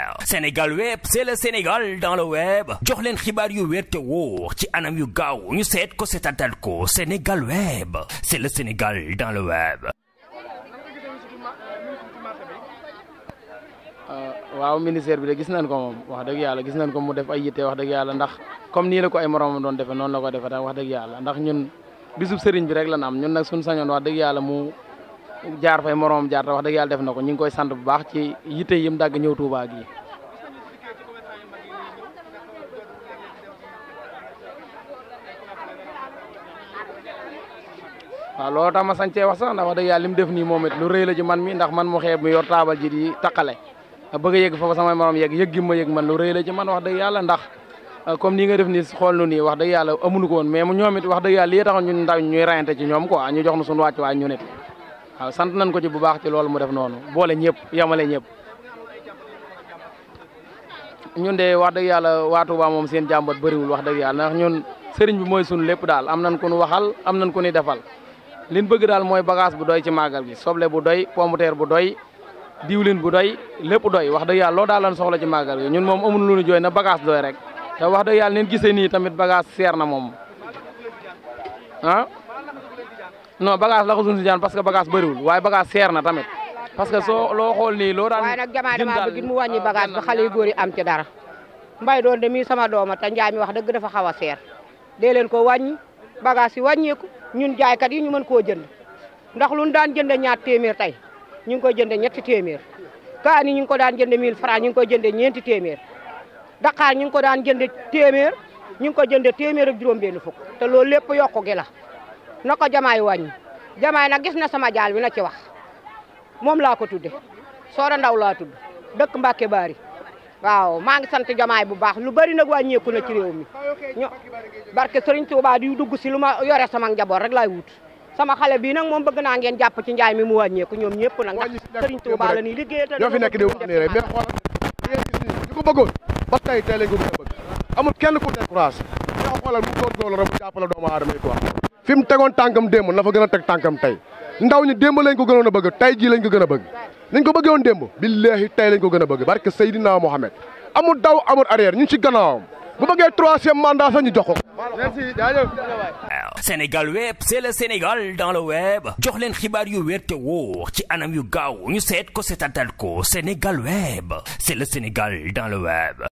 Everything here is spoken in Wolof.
Sénégal web c'est le Sénégal dans le web jox leen xibaar yu wér te wóor ci anam yu gaaw ñu seet ko seetatal ko Sénégal web c'est le Sénégal dans le web. waaw ministère bi de gis nañ ko moom wax dëgg yàlla gis nañ ko mu def ay yitte wax dëgg yàlla ndax comme nii la ko ay moromam doon defee noonu la ko defee wax dëgg yàlla ndax ñun bisub sëriñ bi rek la am ñun nag suñu sañoon wax dëgg yàlla mu jaar fay moromam jaar te wax dëgg yàlla def na ko ñu ngi koy sant bu baax ci yitte yim dagg ñëw Touba gi waaw loolu tax ma sañcee wax sax ndax wax dëgg yàlla li mu def nii moom it lu rëy la ci man mi ndax man mu xeeb mi yor taabal ji di taqale bëgg a yëgg foofu samay morom yegg yëg gi ma yëg man lu rëy la ci man wax dëgg yàlla ndax comme nii nga def nii xool nu nii wax dëgg yàlla amuñu ko woon mais mu ñoom it wax dëgg yàlla lii taxoon ñun ndaw ñuy rayante ci ñoom quoi ñu jox nu suñu wàcc waay ñu nit waaw sant nañ ko ci bu baax ci loolu mu def noonu boole ñëpp yamale ñëpp ñun de wax dëgg yàlla waa Touba moom seen jàmbat bëriwul wax dëgg yàlla ndax ñun sëriñ bi mooy suñu lépp daal am nañ ko nu waxal am nañ ko ni defal liñ bëgg daal mooy bagage bu doy ci màggal gi soble bu doy pomme de terre bu doy diwlin bu doy lépp doy wax dëgg yàlla loolu daal lan soxla ci màggal gi ñun moom amul lu ñu jooy na bagage doy rek te wax dëgg yàlla neen gisee nii tamit bagage seer na moom ah non bagage la ko suñu si jaan parce que bagage bëriwul waaye bagage seer na tamit parce que soo loo xool nii loo daan waaye nag jamaa dama bëgg mu wàññi bagage ba xale yu góor yi am ci dara mbay doon de mii sama dooma te njaay mi wax dëgg dafa xaw a seer dee leen ko wàññi bagage yi wàññeeku ñun jaaykat yi ñu mën koo jënd ndax lu ñu daan jënde ñaar téeméer tey ñu ngi koy jënde ñetti téeméer kaani ñu ngi ko daan jënde 1000 francs ñu ngi koy jënde ñeenti téeméer Dakar ñu ngi ko daan jënde téeméer ñu ngi ko jënde téeméer ak juróom benn fukk te loolu lépp yokku gi la na ko jamaay wàññi jamaay nag gis na sama jaal bi na ci wax moom laa ko tudde Soora Ndaw laa tudd dëkk Mbàkke Baari waaw maa ngi sant jamaay bu baax lu bari nag wàññeeku na ci réew mi ño barke Sëriñ Tuubaa di dugg si lu ma yore sama njaboot rek laay wut sama xale bii nag moom bëgg naa ngeen jàpp ci njaay mi mu wàññeeku ñoom ñëpp nag ndax Sëriñ Tuubaa la nii liggéey te ñoo fi nekk di wax nii rek mais xoolal ngeen gis nii ñu ko bëggoon ba tey tey lañ ko gën a bëgg amul kenn ku découragé ñoo xoolal mu góorgóorlu rek mu jàppale doomu aadama yi quoi fi mu tegoon tànkam démb na fa gën a teg tànkam tey ndaw ñi démb lañ ko gënoon a bëgg tey jii lañ ko gën a bëgg niñ ko bëggee woon démb billahi tey lañ ko gën a bëgg barke Seydina Mohamed amul daw amul arrière ñu ci gannaawam bu bëggee troisième mandat sax ñu jox ko. merci jaajëf. Sénégal web c'est le Sénégal dans le web jox leen xibaar yu wér te wóor ci anam yu gaaw ñu seet ko seetatal ko Sénégal web c'est le Sénégal dans le web.